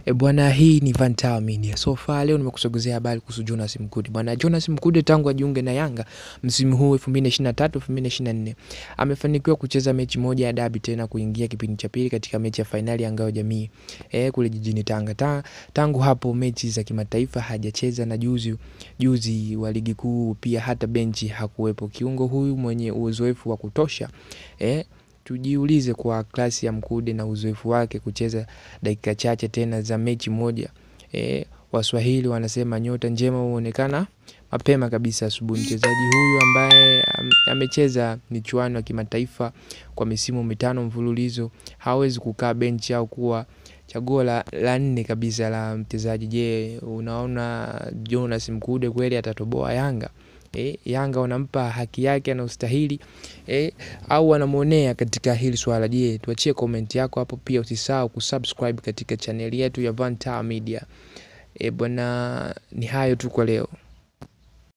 E bwana, hii ni Van Tower Media. So far leo nimekusogezea habari kuhusu Jonas Mkude. Bwana Jonas Mkude tangu ajiunge na Yanga msimu huu 2023 2024 amefanikiwa kucheza mechi moja ya dabi tena kuingia kipindi cha pili katika mechi ya fainali ya ngao jamii e, kule jijini Tanga. Ta, tangu hapo mechi za kimataifa hajacheza na juzi juzi wa ligi kuu pia hata benchi hakuwepo. Kiungo huyu mwenye uzoefu wa kutosha e, tujiulize kwa klasi ya Mkude na uzoefu wake kucheza dakika chache tena za mechi moja e, Waswahili wanasema nyota njema huonekana mapema kabisa asubuhi. Mchezaji huyu ambaye am, amecheza michuano ya kimataifa kwa misimu mitano mfululizo hawezi kukaa benchi au kuwa chaguo la, la nne kabisa la mchezaji. Je, unaona Jonas Mkude kweli atatoboa Yanga? E, Yanga wanampa haki yake anaostahili e, au wanamwonea katika hili swala? Je, tuachie comment yako hapo, pia usisahau kusubscribe katika chaneli yetu ya Van Tower Media. E, bwana, ni hayo tu kwa leo.